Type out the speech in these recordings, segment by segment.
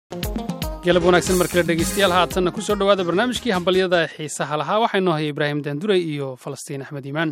galab wanaagsan mar kale dhegeystayaal haatanna ku soo dhowaada barnaamijkii hambalyada ee xiisaha lahaa waxaa inoo haya ibraahim daanduray iyo falastiin axmed iimaan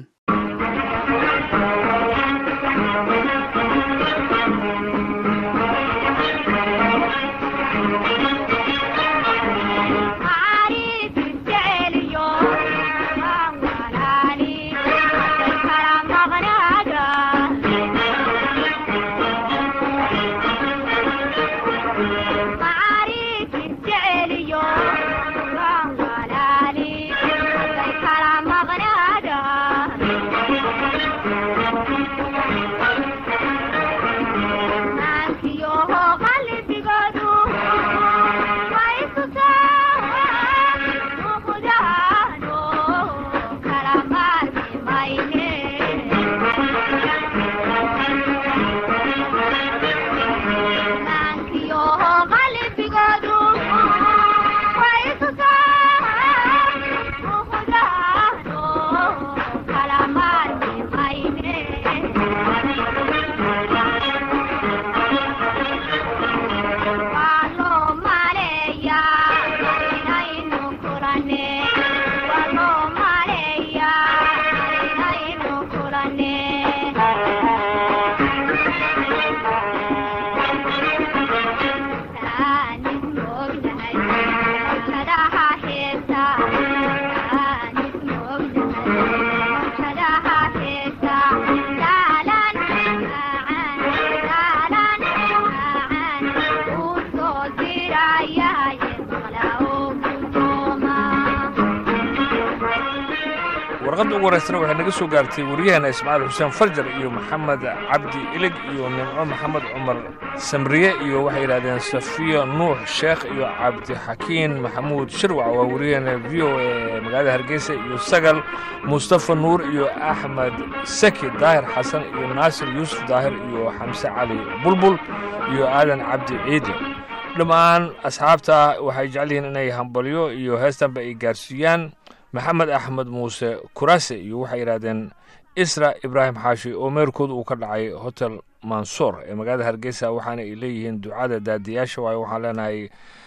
warqadda ugu horeysana waxay naga soo gaartay waryaheena ismaaciil xuseen farjar iyo maxamed cabdi ilig iyo nimco maxamed cumar samriye iyo waxay yidhahdeen safiya nuux sheekh iyo cabdixakiin maxamuud shirwac waa waryaheena v o e magaalada hargeysa iyo sagal mustafa nuur iyo axmed saki daahir xasan iyo naasir yuusuf daahir iyo xamse cali bulbul iyo aadan cabdi ciidi dhammaan asxaabta waxay jecel yihiin inay hambalyo iyo heestanba ay gaarsiiyaan maxamed axmed muuse kurase iyo waxay yidhahdeen isra ibraahim xaashi oo meerkooda uu ka dhacay hotel mansoor ee magaalada hargeysa waxaana ay leeyihiin ducada daadiyaasha waayo waxaan leenahay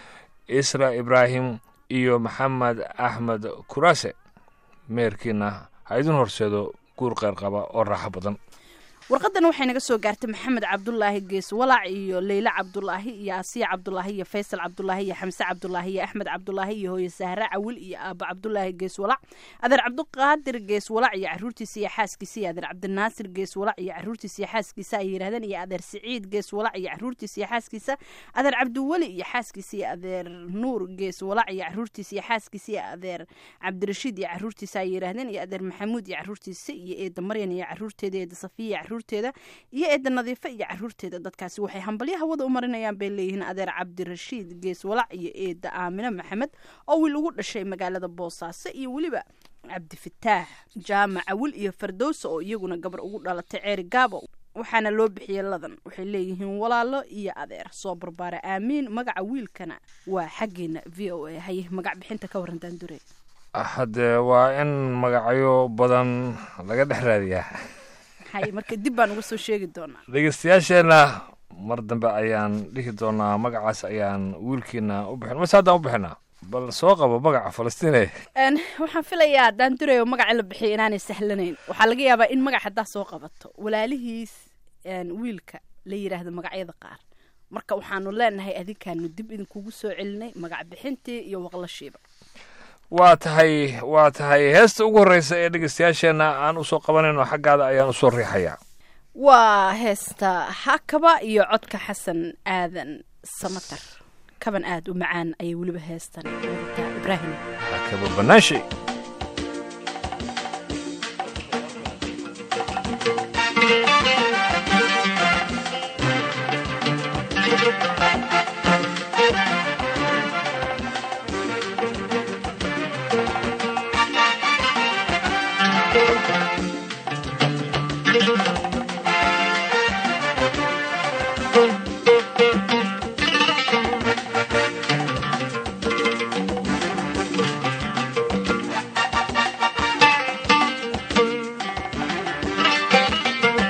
isra ibraahim iyo maxamed axmed kurase meerkiina ha idin horseedo guur qeyr qaba oo raaxo badan warqadan waxay naga soo gaartay maxamed cabdulaahi gees walaac iyo leyle cabdulaahi iyo asiya cabdulaahi iyo faysal cabdulaahi iyo xamse cabdulaahi iyo axmed cabdulaahi iyo hooye sahre cawil iyo aaba cabdulaahi gees walac adeer cabdiqaadir gees walac iyo caruurtiisa iyo xaaskiisa iyo adeer cabdinaasir gees walac iyo caruurtiisa iyo xaaskiisa ay yidhahdeen iyo adeer siciid gees walac iyo caruurtiisa iyo xaaskiisa adeer cabdiweli iyo xaaskiisa iyo adeer nuur gees walac iyo caruurtiisa iyo xaaskiisa iyo adeer cabdirashiid iyo caruurtiisa ay yidhahdeen iyo adeer maxamuud iyo caruurtiisa iyo eeda maryan iyo caruurteeda eeda safiya iyo caruurteeda iyo eeda nadiife iyo caruurteeda dadkaasi waxay hambalyo hawada u marinayaan bay leeyihiin adeer cabdirashiid gees walac iyo eeda aamine maxamed oo wiil ugu dhashay magaalada boosaaso iyo weliba cabdifataax jaamac awil iyo fardowsa oo iyaguna gabar ugu dhalatay ceeri gaabo waxaana loo bixiyey ladan waxay leeyihiin walaalo iyo adeer soo barbaara aamiin magaca wiilkana waa xaggeena v o a haye magac bixinta ka waran daandure haddee waa in magacyo badan laga dhex raadiyaa hay marka dib baan uga soo sheegi doonaa dhegeystayaasheenna mar dambe ayaan dhihi doonaa magacaas ayaan wiilkiina u bixin mase haddaan u bixinaa bal soo qabo magaca falastiine waxaan filayaa daandurey oo magaca la bixiya inaanay sahlanayn waxaa laga yaabaa in magac haddaa soo qabato walaalihiis wiilka la yidhaahdo magacyada qaar marka waxaanu leenahay adinkaanu dib idinkugu soo celinay magac bixintii iyo waqlashiiba waa tahay waa tahay heesta ugu horreysa ee dhegeystayaasheenna aan usoo qabanayno xaggaada ayaan usoo riixayaa waa heesta hakaba iyo codka xasan aadan samatar kaban aad u macaan ayay weliba heestan wadataa ibraahim hakaba banaashi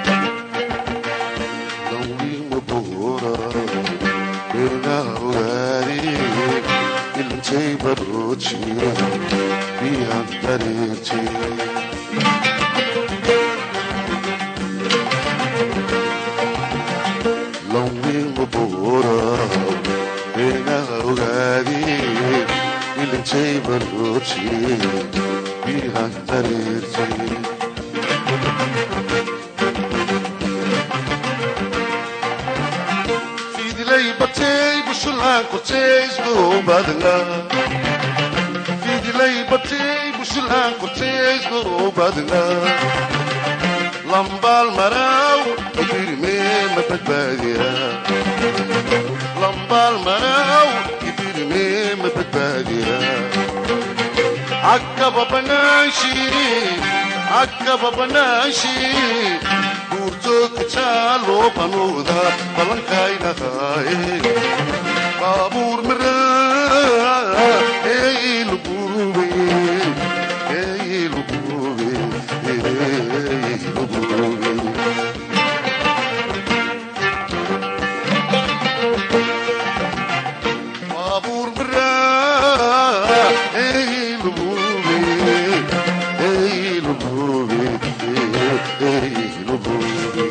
Don't be my boy. ilintay baroojiye biyaan dareertay lawmiinma booraw beenaha ogaadee ilintay baroojiye biyaan dareertay fidilay batay bushulaan kortays goobadla fidilay batay bushulaan kortays goobadla lambaal maraw ibirmee ma badbaadiya lambaal maraw ibirmee ma badbaadiya عقب بناشي عقب بناشي guurtoog jaaloo banuuda ballankayna qaaye baabuur miraa eeylugube eeylugube eeylugube baabuur miraa eeylugube eeylugube eeylugube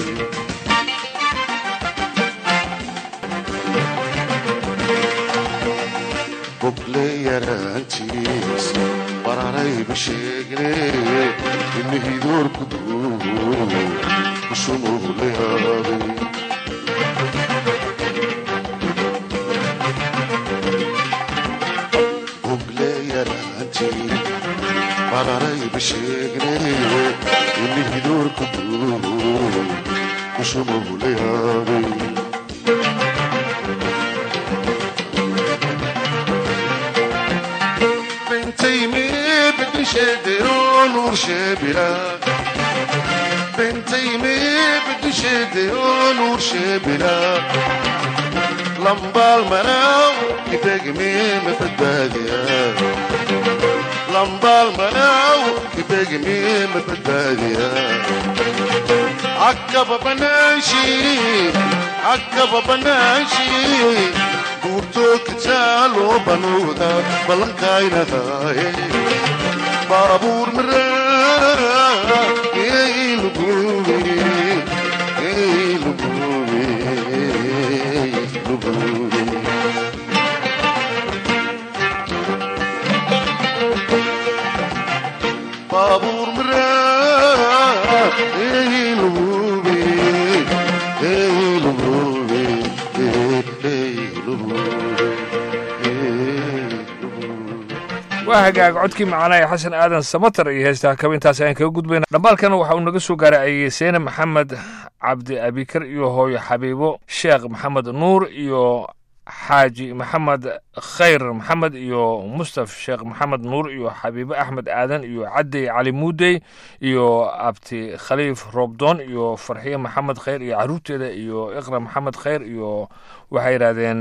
bogle yaraantiis bararayba sheegne imihidoorku duugo kushumugle haabay bogle yaraantii bararayba sheegne imihidoorku duugo kushumugle haabay بنتي بدي شديرون ورشبلا بنتي بدي شديرون ورشبلا لمبا المناو يتقمي مفتباديا لمبا المناو يتقمي مفتباديا عقب بناشي عقب بناشي guurtoog jaaloo banuuda ballankayna qaaye baabuur miraa eeylugube eeylugube eeylugube baabuur miraa eeylugube eeylugube eeylugube waa hagaag codkii macaanaa ee xasan aadan samatar iyo heestaa kaba intaas ayaan kaga gudbayna dhambaalkana waxa uu naga soo gaaray ayeseene maxamed cabdi abikar iyo hooyo xabiibo sheekh maxamed nuur iyo xaaji maxamed khayr maxamed iyo mustaf sheekh maxamed nuur iyo xabiibo axmed aadan iyo cadey cali muudey iyo abti khaliif roobdoon iyo farxiye maxamed khayr iyo caruurteeda iyo iqra maxamed khayr iyo waxay yidhaahdeen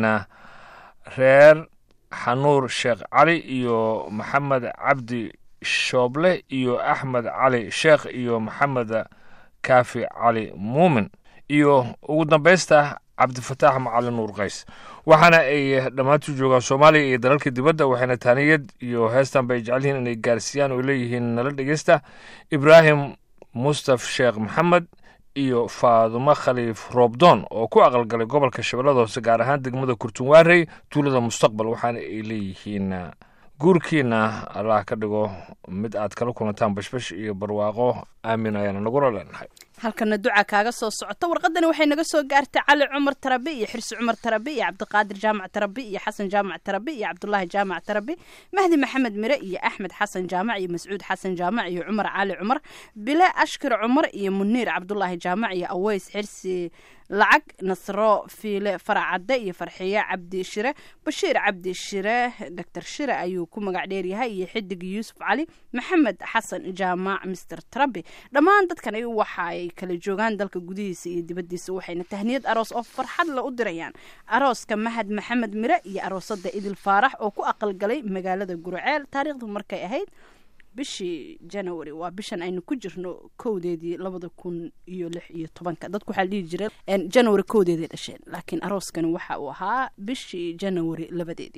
reer xanuur sheekh cali iyo maxamed cabdi shooble iyo axmed cali sheekh iyo maxamed kaafi cali muumin iyo ugu dambaysta cabdifataax macalin nuur qays waxaana ay dhammaantu joogaan soomaaliya iyo dalalka dibadda waxayna taaniyad iyo heestan bay jecel yihiin inay gaarsiiyaan oo leeyihiin nala dhegeysta ibraahim mustaf sheekh maxamed iyo faadumo khaliif roobdoon oo ku aqalgalay gobolka shabeellada hoose gaar ahaan degmada kurtunwaarey tuulada mustaqbal waxaana ay leeyihiin guurkiina allah ka dhigo mid aad kala kulantaan bashbash iyo barwaaqo aamin ayaana nagula leenahay halkana duca kaaga soo socota warqadani waxay naga soo gaartay cali cumar tarabi iyo xirsi cumar tarabi iyo cabdiqaadir jaamac tarabi iyo xasan jaamac tarabi iyo cabdulaahi jaamac tarabi mahdi maxamed mire iyo axmed xasan jaamac iyo mascuud xasan jaamac iyo cumar cali cumar bile ashkir cumar iyo muniir cabdulaahi jaamac iyo aweys xirsi lacag nasro fiile faracadde iyo farxiye cabdi shire bashiir cabdi shire doctor shire ayuu ku magac dheeryahay iyo xidig yuusuf cali maxamed xasan jaamac mister tarabi dhammaan dadkan waxaay kala joogaan dalka gudihiisa iyo dibadiisa waxayna tahniyad aroos oo farxad la u dirayaan arooska mahad maxamed mire iyo aroosada idil faarax oo ku aqalgalay magaalada gurceel taariikhdu markay ahayd bishii january waa bishan aynu ku jirno kowdeedii labada kun iyo lix iyo tobanka dadku waxaa la dhihi jiray january kowdeeday dhasheen laakiin arooskani waxa uu ahaa bishii january labadeedii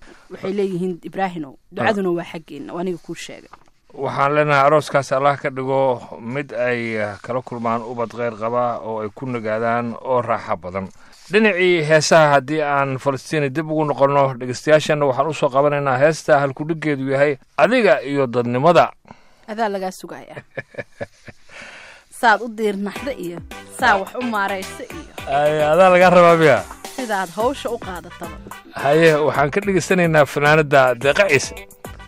waxay leeyihiin ibraahinow ducaduna waa xaggeena oo aniga kuu sheegay waxaan leenahay arooskaas allah ka dhigo mid ay kala kulmaan ubad kheyr qaba oo ay ku nagaadaan oo raaxa badan dhinacii heesaha haddii aan falastiini dib ugu noqonno dhegeystayaashana waxaan usoo qabanaynaa heesta halkudhigeedu yahay adiga iyo dadnimada adaa lagaa sugaya saad u diirnaxda iyo saa wax u maaraysa iyo Ay, adaa lagaa rabaa miya sidaad hawsha u qaadataba haye waxaan ka dhegeysanaynaa fanaanada deeqa ciise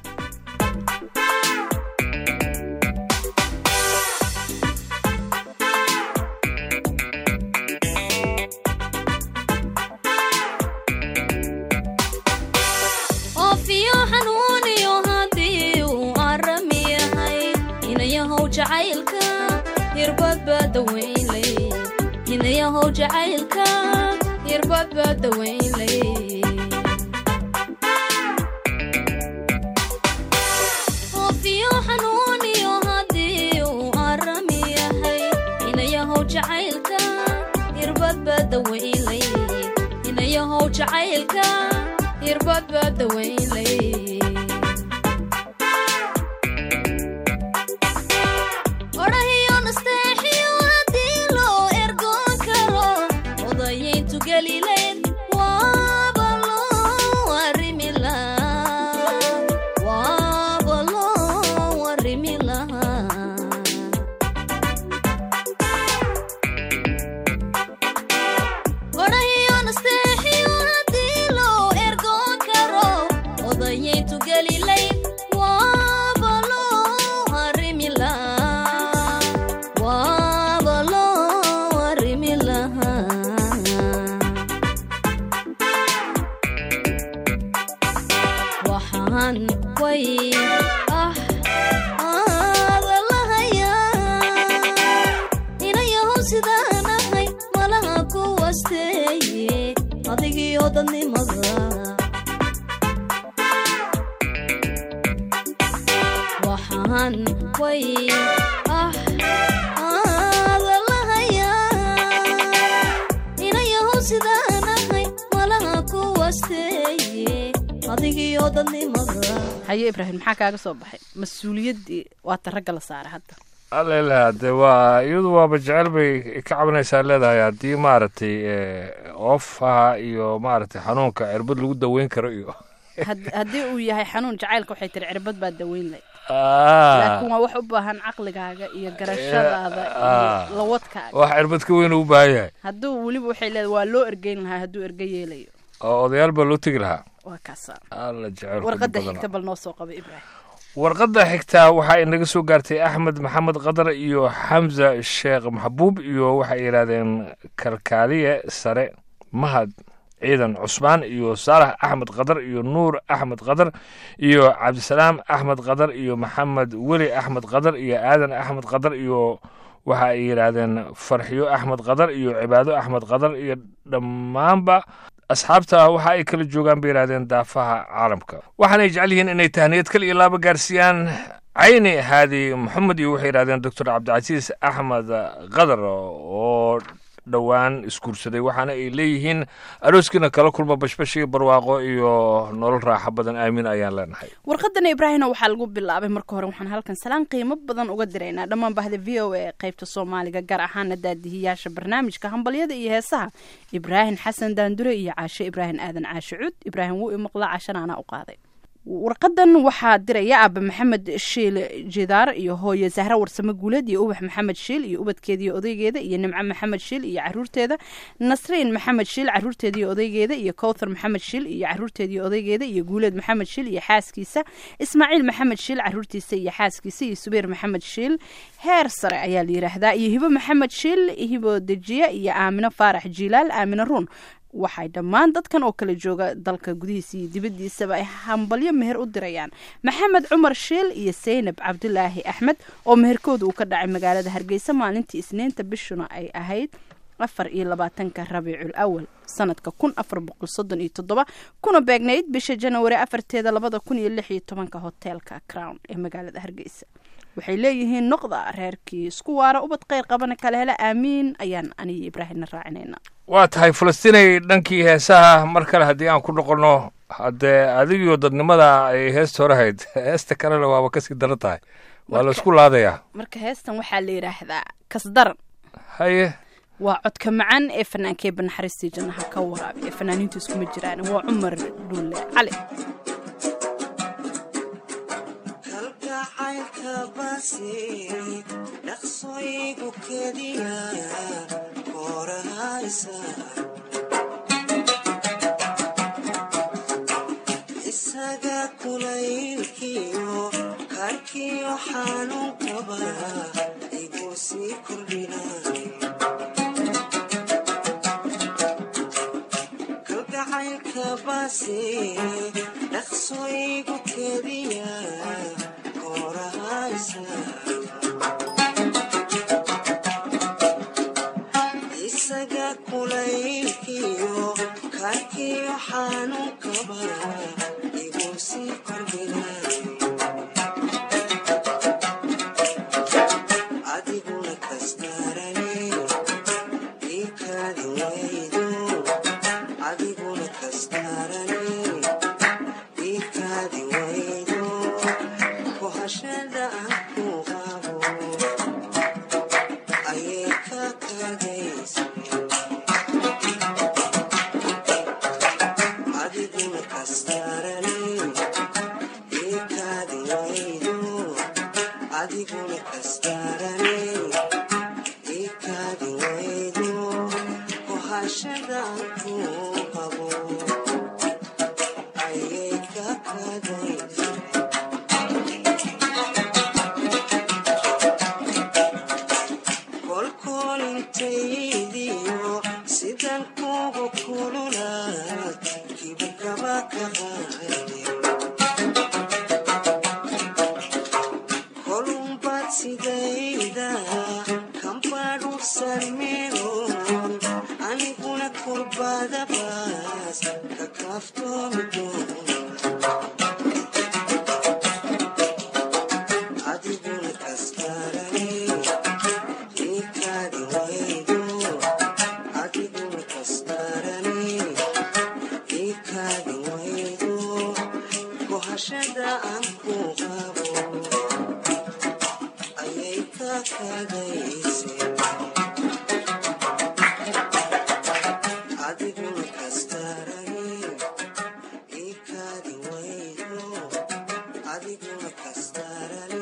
oofiyo xanuuniyo haddii uu aram yahay inayahow jacaylka hirbad baa dawaynlay inayahow jacaylka hirbad baa dawaynlay oofiyo xanuuniyo haddii uu aram yahay inayahow jacaylka hirbad baa dawaynlay inayahow jacaylka hirbad baa dawaynlay odhahiyo nasteexiyo haddii loo ergoon karo odayayntu gelilayn waaba loo arrimi lahaa waaba loo arrimi lahaa odhahiyo nasteexiyo haddii loo ergoon karo odayayntu gelilayn waaba loo arrimi lahaa waaba loo arrimi lahaa waxaan way ah aada lahayaa inayahow sidaan ahay malaha ku wasteeye adigiyo dadnimada waxaan way ah aada lahayaa inayahow sidaan ahay malaha ku wasteeye adigiyo dadnimada haye ibraahim maxaa kaaga soo baxay mas-uuliyaddii waata ragga la saaray hadda allela de waa iyadu waaba jecel bay ka cabanaysaa leedahay haddii maaragtay oofaha iyo maaragtay xanuunka cirbad lagu daweyn karo iyo Had- haddii uu yahay xanuun jacaylka waxay tiri cirbad baa daweyn lay Ah, laakiin waa wax u baahan caqligaaga iyo garashadaada Ah. iyo lawadkaaga wax cirbad ka weyn u baahan yahay hadduu weliba waxay leedahay waa loo ergeyn lahaa hadduu erge yeelayo oo odayaal baa loo tegi lahaa waa kaasa alla jecel warqadda xigta bal noo soo qaba ibraahim warqadda xigtaa waxaa inaga soo gaartay axmed maxamed qadar iyo xamza sheekh maxbuub iyo waxay yidhaahdeen kalkaaliye sare mahad ciidan cusmaan iyo saalax axmed qadar iyo nuur axmed qadar iyo cabdisalaam axmed qadar iyo maxamed weli axmed qadar iyo aadan axmed qadar iyo waxa ay yidhaahdeen farxiyo axmed qadar iyo cibaado axmed qadar iyo dhammaanba asxaabta waxa ay kala joogaan bay yidhahdeen daafaha caalamka waxaanay jecel yihiin inay tahniyad kal iyo laaba gaarsiiyaan cayni haadi maxamed iyo waxay yidhahdeen doctor cabdicasiis axmed qadar oo dhowaan isguursaday waxaana ay leeyihiin arooskiina kala kulma bashbash iyo barwaaqo iyo nolol raaxo badan aamin ayaan leenahay warqadana ibraahimna waxaa lagu bilaabay marka hore waxaan halkan salaan qiimo badan uga diraynaa dhammaan bahda v o a qaybta soomaaliga gaar ahaana daadihiyaasha barnaamijka hambalyada iyo heesaha ibraahim xasan daandure iyo caashe ibraahim aadan caashe cuud ibraahim wuu imaqlaa caashana anaa u qaaday warqadan waxaa diraya aaba maxamed shiil jidaar iyo hooye zahra warsame guuleed iyo ubax maxamed shiil iyo ubadkeeda iyo odaygeeda iyo nimco maxamed shiil iyo caruurteeda nasriin maxamed shiil caruurteeda iyo odaygeeda iyo kowthar maxamed shiil iyo caruurteeda iyo odaygeeda iyo guuleed maxamed shiil iyo xaaskiisa ismaaciil maxamed shiil caruurtiisa iyo xaaskiisa iyo subayr maxamed shiil heer sare ayaa la yidhaahdaa iyo hibo maxamed shiil hibo dejiya iyo aamino faarax jiilaal aamino ruun waxay dhammaan dadkan oo kala jooga dalka gudihiisa iyo dibaddiisaba ay hambalyo meher u dirayaan maxamed cumar shiil iyo saynab cabdulaahi axmed oo meherkooda uu ka dhacay magaalada hargeysa maalintii isniinta bishuna ay ahayd afar iyo labaatanka rabiicul awal sanadka kun afar boqol soddon iyo toddoba kuna beegnayd bisha janawari afarteeda labada kun iyo lix iyo tobanka hoteelka crown ee magaalada hargeysa waxay leeyihiin noqda reerkii isku waara ubad kheyr qabana kala hela aamiin ayaan aniyo ibraahimna raacinayna waa tahay falastiinay dhankii heesaha mar kale haddii aan ku noqonno haddee adigiyo dadnimada ay heesta hore hayd heesta kalena waaba kasii daran tahay waa la isku laadayaa marka heestan waxaa la yidhaahdaa kasdaran haye waa codka macaan ee fanaankee banaxariistii jannaha ka waraabiya fanaaniintu iskuma jiraan waa cumar dhuulle cali kalgacaylka basi dhaqsoygu kediya korahaysa isaga kulaylkiyo karkiyo xanuunkaba igu sii kordhinay kalgacaylka basi dhaqsoygu kediya korahaysa isaga kulaylkiyo karkiyo xanuunkaba igu sii kordhinay adiguna kastarane ikaadi waydo adiguna kastarane ikaadi waydo kohashada aan ku qabo ayay ka kadaysa adiguna kastarane ikaadi waydo adiguna kastarane ikaadi waydo kohashada aan ku qabo ayay ka kadaysa kolkolintaydiyo sidan kugu kululaad kibikaba ka qaade kolumbaad sidayda kambadhugsan meegon aniguna kurbadabaas ka kaaftoomi doona adiguna kastarane ikaadi waydo adiguna kastarane ikaadi waydo kohashada aan ku qabo ayay ka kadayse adiguna kastarane ikaadi waydo adiguna kastarane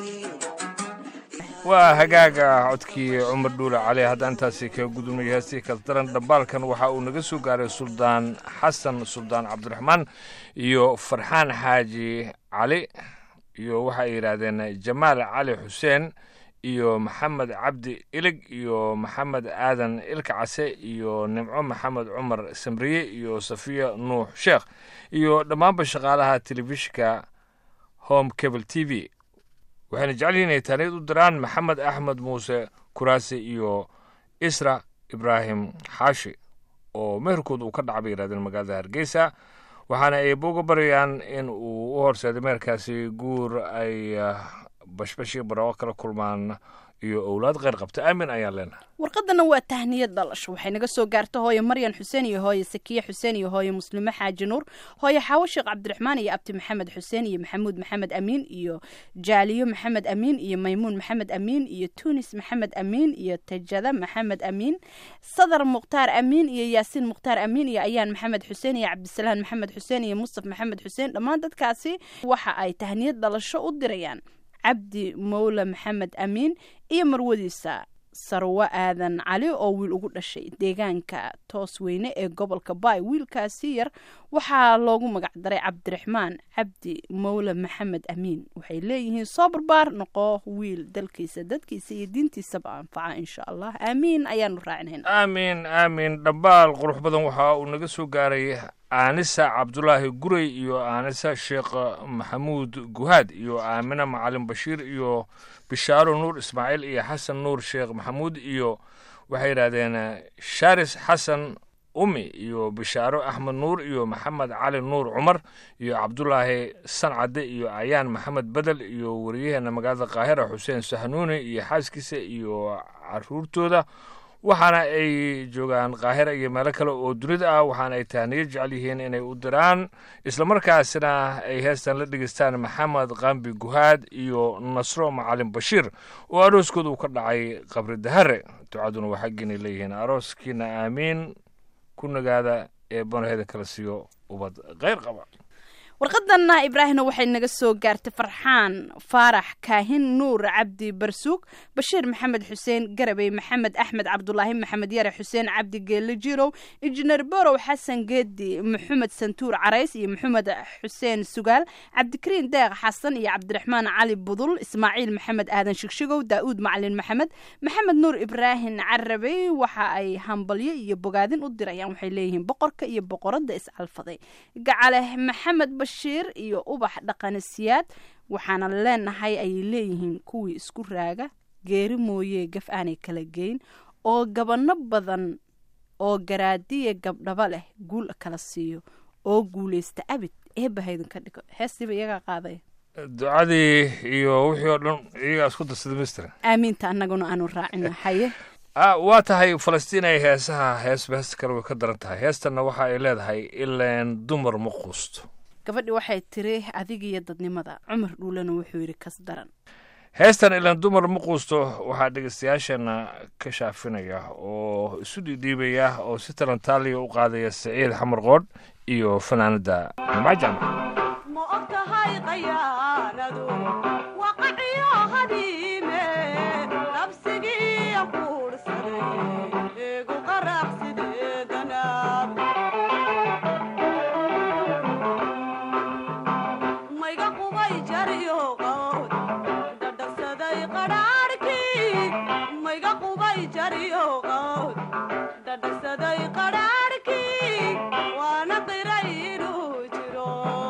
waa hagaaga codkii cumar dhuule cali hadda intaasi kaga gudubnay heestii kasdaran dhambaalkan waxa uu naga soo gaaray suldaan xasan suldaan cabdiraxmaan iyo farxaan xaaji cali iyo waxay yidhaahdeen jamaal cali xuseen iyo maxamed cabdi ilig iyo maxamed aadan ilka case iyo nimco maxamed cumar samriye iyo safiya nuux sheekh iyo dhammaanba shaqaalaha telefishinka home cable t v waxayna jecel yihiin inay taaniyad u diraan maxamed axmed muuse kuraasi iyo isra ibraahim xaashi oo meherkood uu ka dhaca bay yidhahdeen magaalada hargeysa waxaana ay booga baryayaan in uu u horseeday meherkaasi guur ay ah, bashbash iyo barooqo kala kulmaan iyo owlaad kheyr qabta aamin ayaan leenahay warqadana waa tahniyad dhalasho waxay naga soo gaarta hooye maryan xuseen iyo hooye sakiye xuseen iyo hooye muslime xaaji nuur hooye xaawo sheekh cabdiraxmaan iyo abti maxamed xuseen iyo maxamuud maxamed amiin iyo jaaliyo maxamed amiin iyo maymuun maxamed amiin iyo tunis maxamed amiin iyo tajada maxamed amiin sadar mukhtaar amiin iyo yaasiin mukhtaar amiin iyo ayaan maxamed xuseen iyo cabdisalaan maxamed xuseen iyo mustaf maxamed xuseen dhammaan dadkaasi waxa ay tahniyad dhalasho u dirayaan cabdi mowle maxamed amiin iyo marwadiisa sarwo aadan cali oo wiil ugu dhashay deegaanka toos weyne ee gobolka baay wiilkaasi yar waxaa loogu magac daray cabdiraxmaan cabdi mowle maxamed amiin waxay leeyihiin soo barbaar noqo wiil dalkiisa dadkiisa iyo diintiisaba anfaca insha allah aamiin ayaanu raacinayna aamin aamin dhambaal qurux badan waxa uu naga soo gaaray aanisa cabdulaahi guray iyo aanisa sheekh maxamuud guhaad iyo aamina macalin bashiir iyo bishaaro nuur ismaaciil iyo xasan nuur sheekh maxamuud iyo waxay yidhahdeen sharis xasan umi iyo bishaaro axmed nuur iyo maxamed cali nuur cumar iyo cabdulaahi sancade iyo ayaan maxamed bedel iyo wariyaheena magaalada qaahira xuseen sahnuuni iyo xaaskiisa iyo caruurtooda waxaana ay joogaan qaahira iyo meelo kale oo dunida ah waxaana ay tahniyo jecel yihiin inay u diraan islamarkaasina ay heestan la dhegeystaan maxamed qambi guhaad iyo nasro macalin bashiir oo arooskooda uu ka dhacay qabri dahare ducaduna waa xaggiinay leeyihiin arooskiina aamiin ku nagaada ee banaheeda kala siiyo ubad kheyr qaba warqadanna ibraahimna waxay naga soo gaartay farxaan faarax kaahin nuur cabdi barsuug bashiir maxamed xuseen garabey maxamed axmed cabdulaahi maxamed yare xuseen cabdi geelle jirow injineer borow xasan geedi maxamed santuur carays iyo maxamed xuseen sugaal cabdikariin deeq xasan iyo cabdiraxmaan cali budul ismaaciil maxamed aadan shigshigow daa'uud macalin maxamed maxamed nuur ibraahim carabey waxa ay hambalyo iyo bogaadin u dirayaan waxay leeyihiin boqorka iyo boqorada iscalfaday gacale maxamed bashiir iyo ubax dhaqanasiyaad waxaana leenahay ayay leeyihiin kuwii isku raaga geeri mooyee gaf aanay kala geyn oo gabano badan oo garaadiya gabdhaba leh guul kala siiyo oo guuleysta abid eebahaydan ka dhigo heestiiba iyagaa qaadaya ducadii iyo wixii oo dhan iyagaa isku darsaday mister aamiinta annaguna aanu raacino haye ah waa tahay falastiin ay heesaha heesba heesta kale way ka daran tahay heestanna waxa ay leedahay ileen dumar ma quusto gabadhi waxay tiri adigiyo dadnimada cumar dhuulana wuxuu yidhi kas daran heestan ilaan dumar ma quusto waxaa dhegeystayaashana ka shaafinaya oo isu dhiidhiibaya oo si talantaaliya u qaadaya saciid xamar qoodh iyo fanaanada nimcajan ma og tahay qayaanadu waqaciyo hadiime nabsigii quursaday eegu qarax sideedanaab mayga qubay jariyo qawd dhadhagsaday qadhaadhkii mayga qubay jariyo qawd dhadhagsaday qadhaadhkii waana qiray inuu jiro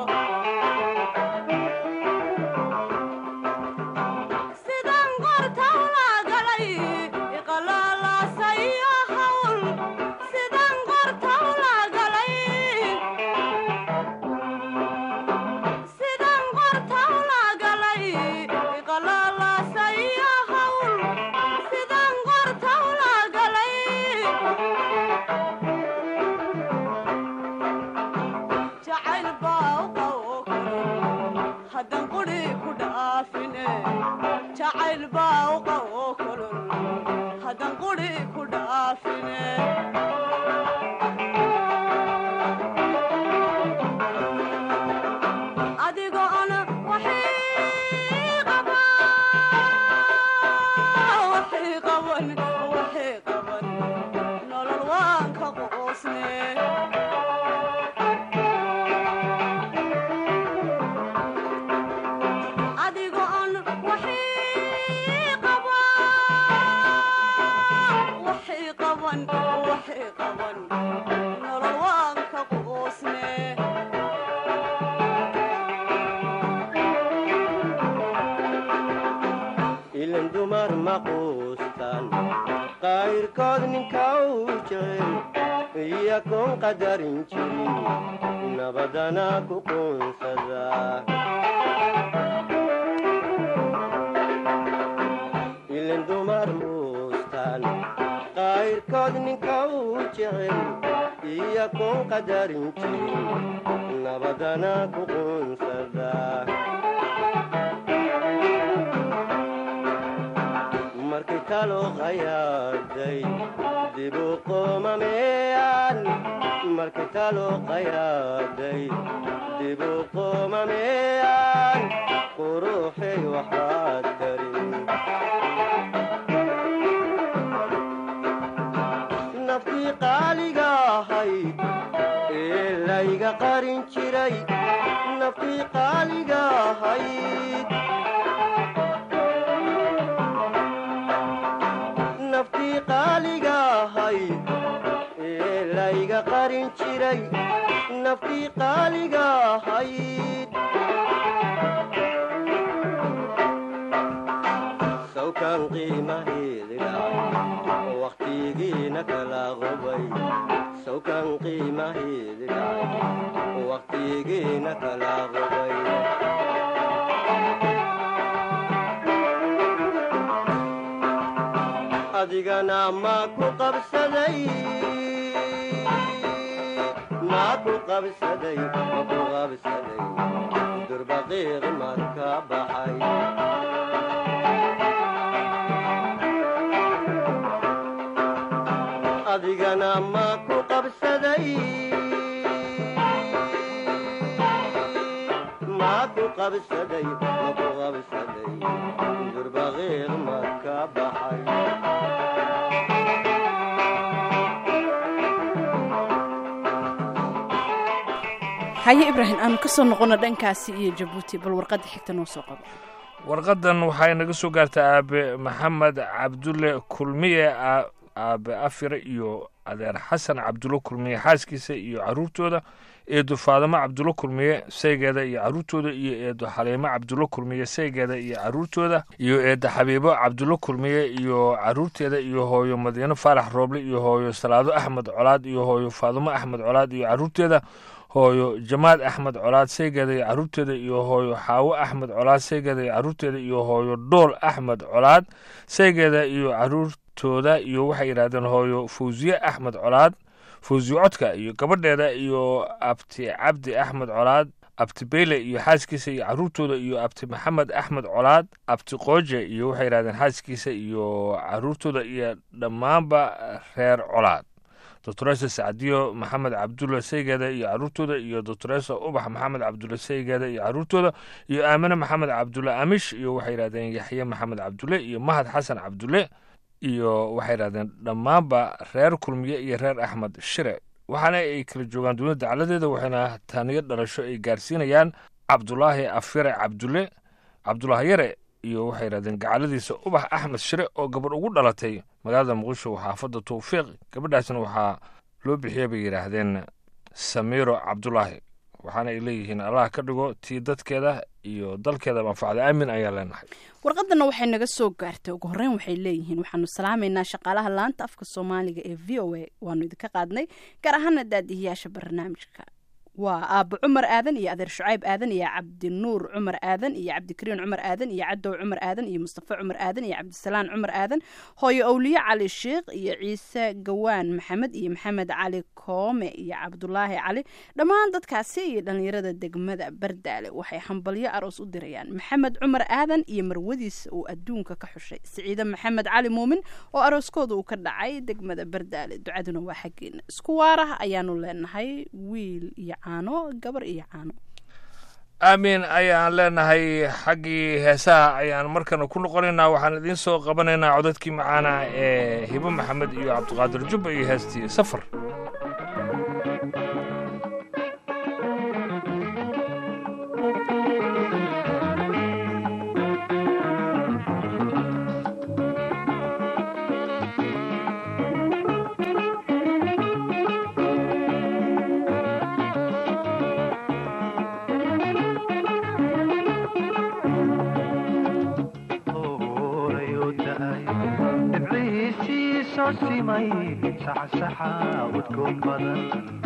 sidan qortaw la galay iqalaalaasaiyo hawl sidan qortaw la galay sidan qortaw la galay iqalaalaasaiyo hawl sidan qortaw la galay jacayl baa u qawo karo haddan quri ku dhaafine jacayl baa u qawo kolol haddan quri ku dhaafine adigoon waxii qaba waxii qaban waxii qaban nolol waan ka qoosne adigoon waxii qaba waxii qaban waxii qaban nolol waan ka qoosne ilan dumar ma quustan qayrkood ninka u jecel iyakoon qadarin jirin nabadana ku quunsada ilan dumar muustan qayrkood ninka u jecel iyakoon qadarin jirin nabadana ku quunsada markay talo qayaaday dibu qoomameyaan markay talo qayaaday dibu qoomameyaan quruxay waxaad tarin naftii qaaliga ahayd ee layga qarin jiray naftii qaaliga ahayd naftii qaaliga ahayd ee layga qarin jiray naftii qaaliga ahayd sawkan qiimaheedi dhacay wakhtigiina kala qubay sawkan qiimaheedi dhacay wakhtigiina kala qubay adigana ma ku qabsaday ma ku qabsaday ma ku qabsaday durbaqiiq marka baxay adigana ma ku qabsaday ma ku qabsaday ma ku qabsaday durbaqiiq marka baxay haye ibraahim aanu ka soo noqono dhankaasi iyo jabuuti bal warqadda xigta noo soo qabo warqadan waxay naga soo gaartay aabe maxamed cabdulle kulmiye aa- aabe afire iyo adeer xasan cabdulle kulmiye xaaskiisa iyo caruurtooda eedo faadamo cabdulle kulmiye saygeeda iyo caruurtooda iyo eedo xaliimo cabdulle kulmiye saygeeda iyo caruurtooda iyo eedo xabiibo cabdulle kulmiye iyo caruurteeda iyo hooyo madiino faarax rooble iyo hooyo salaado axmed colaad iyo hooyo faadamo axmed colaad iyo caruurteeda hooyo jamaad axmed colaad saygeeda iyo caruurteeda iyo hooyo xaawo axmed colaad saygeeda iyo caruurteeda iyo hooyo dhool axmed colaad saygeeda iyo caruurtooda iyo waxay yidhahdeen hooyo fawsiye axmed colaad fawsiye codka iyo gabadheeda iyo abti cabdi axmed colaad abti beyle iyo xaaskiisa iyo caruurtooda iyo abti maxamed axmed colaad abti qooje iyo waxay yidhahdeen xaaskiisa iyo caruurtooda iyo dhammaanba reer colaad doctoresa sacdiyo maxamed cabdulle saygeeda iyo caruurtooda iyo doctoresa ubax maxamed cabdulle saygeeda iyo caruurtooda iyo aamine maxamed cabdulle amish iyo waxay yidhahdeen yaxye maxamed cabdulle iyo mahad xasan cabdulle iyo waxay yidhahdeen dhammaanba reer kulmiye iyo reer axmed shire waxaana ay kala joogaan dowladda dacaladeeda waxayna taaniyo dhalasho ay gaarsiinayaan cabdulaahi afire cabdulle cabdulaahi yare iyo waxay yidhahdeen gacaladiisa ubax axmed shire oo gabadh ugu dhalatay magaalada muqdisho xaafadda towfiiq gabadhaasna waxaa loo bixiyay bay yidhaahdeen samiiro cabdulaahi waxaana ay leeyihiin allah ka dhigo tii dadkeeda iyo dalkeeda manfacda aamin ayaa leenahay warqadana waxay naga soo gaartay ugu horreyn waxay leeyihiin waxaanu salaamaynaa shaqaalaha laanta afka soomaaliga ee v o a waanu idinka qaadnay gaar ahaana daadihiyaasha barnaamijka waa aabo cumar aadan iyo adeer shucayb aadan iyo cabdinuur cumar aadan iyo cabdikariin cumar aadan iyo cadow cumar aadan iyo mustafa cumar aadan iyo cabdisalaan cumar aadan hooyo owliye cali sheikh iyo ciise gawaan maxamed iyo maxamed cali koome iyo cabdulaahi cali dhammaan dadkaasi iyo dhallinyarada degmada bardaale waxay hambalyo aroos u dirayaan maxamed cumar aadan iyo marwadiisa uu adduunka ka xushay siciide maxamed cali muumin oo arooskooda uu ka dhacay degmada bardaale ducaduna waa xaggeena isku waarah ayaanu leenahay wiil iyo caano gabar iyo caano aamin ayaan leenahay xaggii heesaha ayaan markana ku noqonaynaa waxaan idiin soo qabanaynaa codadkii macaana ee hibo maxamed iyo cabdiqaadir jubba iyo heestii safar dhibcihiisiisoo simay saxsaxa udgoon badan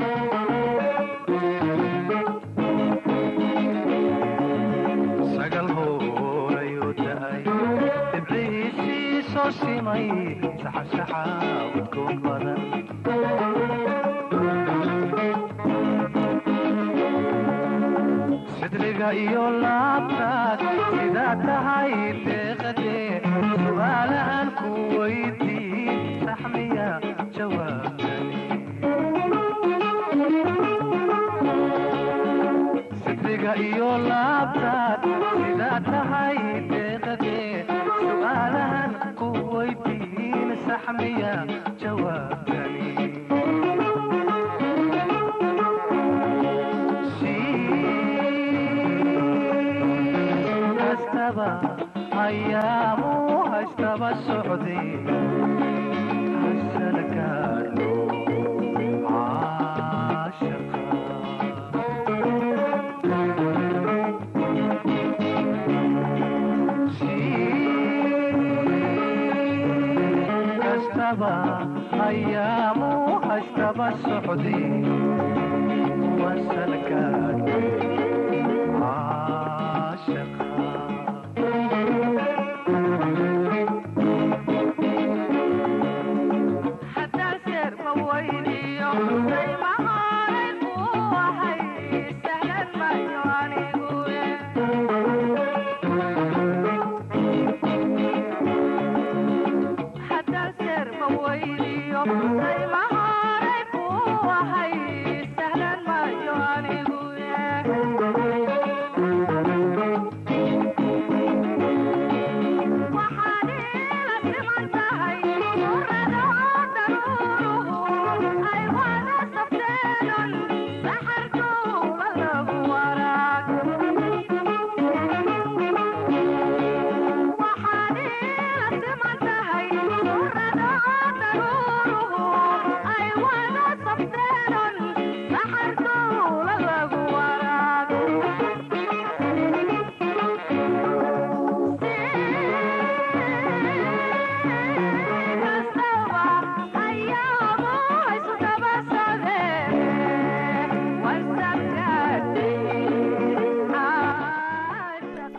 sagal hoorayuu da'ay dhibcihiisiisoo simay saxsaxa udgoon badan sidriga iyo laabtaad sidaa tahay deeqadee su'aalahan ku weydiin saxmiya jawaabtani sidriga iyo laabtaad sidaa tahay deeqadee su'aalahan ku weydiin saxmiya jawaabtani hastaba ayaamu hastaba socday hasana gaadho caashaqa hastaba ayaamu hastaba socday wasana gaadho caashaqa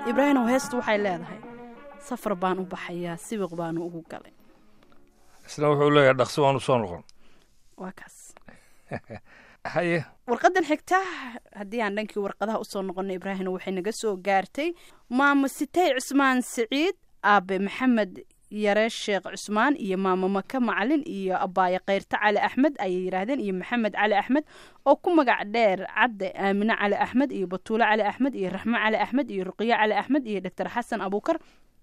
ibraahimow heestu waxay leedahay safar baan u baxayaa sibiq baanu ugu galay isna wuxuu leeyahay dhaqsi waan u soo noqon waa kaas haye warqadan xigta haddii aan dhankii warqadaha usoo noqono ibraahimna waxay naga soo gaartay maamo sitay cusmaan siciid aabe maxamed yare sheekh cusmaan iyo maamo maka macalin iyo abaaye kayrta cali axmed ayay yidhaahdeen iyo maxamed cali axmed oo ku magac dheer cadde aamine cali axmed iyo batuule cali axmed iyo raxmo cali axmed iyo ruqiye cali axmed iyo doctor xasan abuukar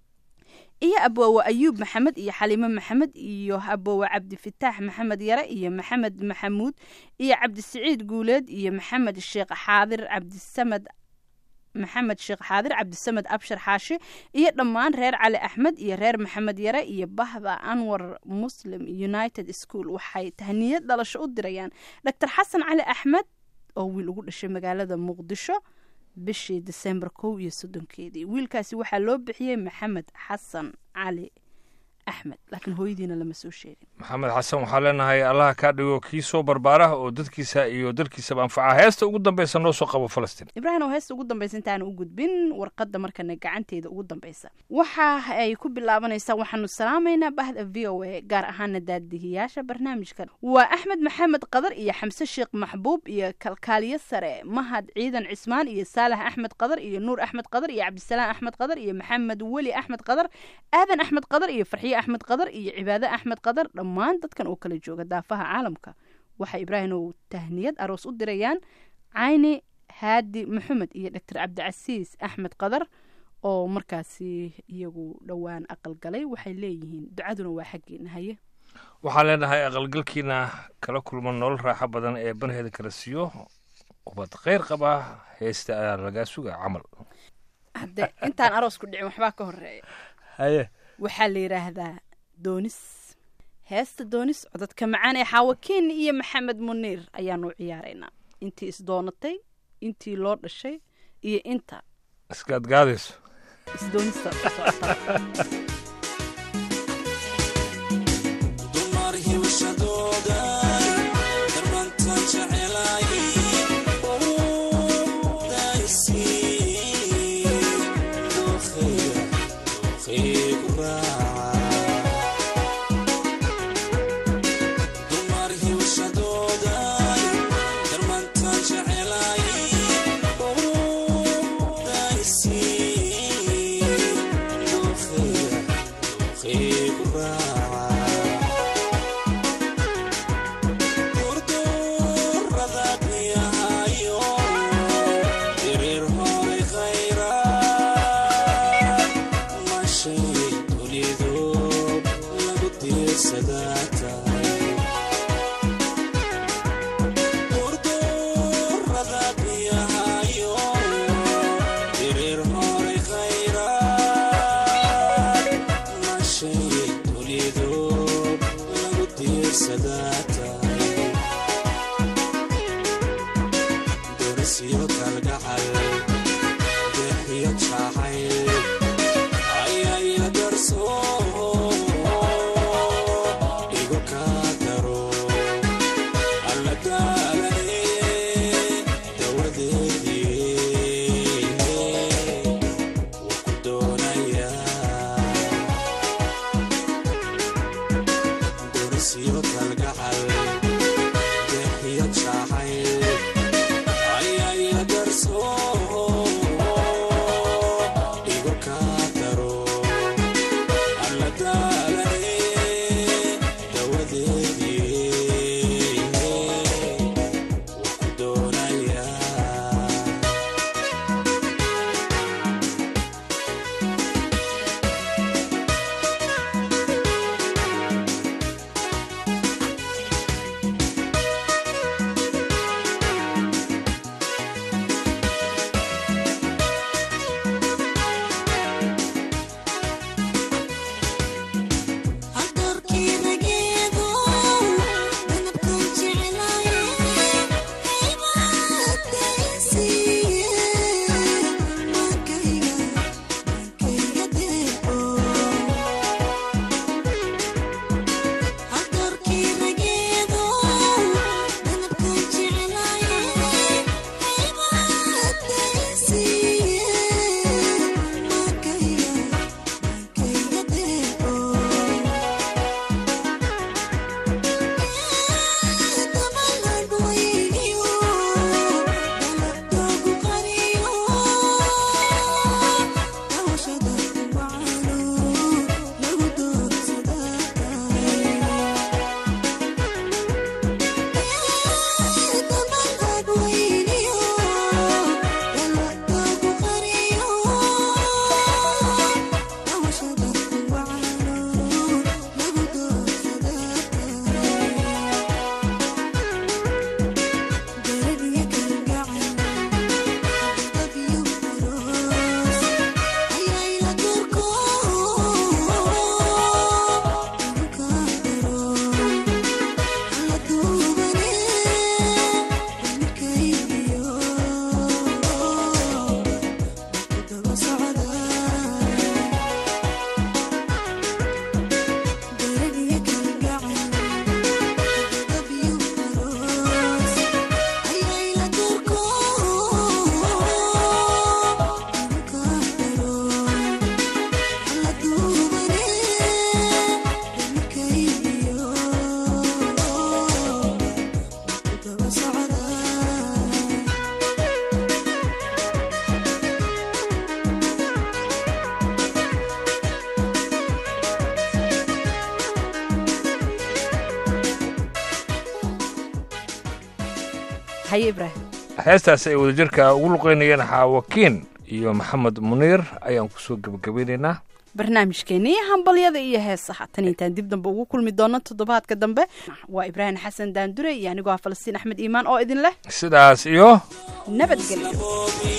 iyo aboowe ayuub maxamed iyo xaliime maxamed iyo aboowe cabdifitaax maxamed yare iyo maxamed maxamuud iyo cabdisiciid guuleed iyo maxamed sheekh xaadir cabdisamed maxamed sheekh xaadir cabdisamed abshir xaashi iyo dhammaan reer cali axmed iyo reer maxamed yare iyo bahda anwar muslim united school waxay tahniyad dhalasho u dirayaan doctor xasan cali axmed oo wiil ugu dhashay magaalada muqdisho bishii disembar kow iyo soddonkeedii wiilkaasi waxaa loo bixiyey maxamed xasan cali axmed laakiin hooyadiina lama soo sheegin maxamed xasan waxaa leenahay allaha kaa dhigo kii soo barbaara oo dadkiisa iyo dalkiisaba anfaca heesta ugu dambeysa noo soo qabo falastiin ibraahim oo heesta ugu dambaysa intaana u gudbin warqadda markana gacanteeda ugu dambaysa waxa ay ku bilaabanaysaa waxaanu salaamaynaa bahda v o a gaar ahaana daadihiyaasha barnaamijkan waa axmed maxamed qadar iyo xamse sheekh maxbuub iyo kalkaaliye sare mahad ciidan cismaan iyo saalax axmed qadar iyo nuur axmed qadar iyo cabdisalaam axmed qadar iyo maxamed weli axmed qadar aadan axmed qadar iyo farxiye axmed qadar iyo cibaade axmed qadar dhammaan dadkan oo kala jooga daafaha caalamka waxay ibraahim oo tahniyad aroos u dirayaan cayni haadi maxamed iyo doctor cabdicasiis axmed qadar oo markaasi iyagu dhowaan aqal galay waxay leeyihiin ducaduna waa xaggeena haye waxaan leenahay aqalgalkiina kala kulma nolol raaxo badan ee banheeda kala siiyo ubad kheyr qabaa heesta ayaa lagaa sugaa camal hadde intaan aroos ku dhicin waxbaa ka horeeya haye waxaa la yidhaahdaa doonis heesta doonis codadka macaan ee xaawakiin iyo maxamed muniir ayaanu ciyaaraynaa intii isdoonatay intii loo dhashay iyo inta iskaadgaadayso isdoonista u socota dumar hibshadooda darbantan jecelay daisi dookheega dookheegu raaca dumar hibshadooda darbantan jecelay daisi dookheega dookheegu raaca Sadata doorasiyo kalgacal deexiyo jacayl ayaa ila darso igu kaa daro alla daalane dawadeedii wuu ku doonayaa doorasiyo kalgacal deexiyo jacayl ayaa ila haye ibraahim heestaas ay wadajirka ugu luqeynayeen xaawakiin iyo maxamed muniir ayaan kusoo gebagabeynaynaa barnaamijkeenii hambalyada iyo heesaha tan intaan dib dambe ugu kulmi doono toddobaadka dambe waa ibraahim xasan daandure iyo anigoo ah falastiin axmed iimaan oo idin leh sidaas iyo nabadgelyo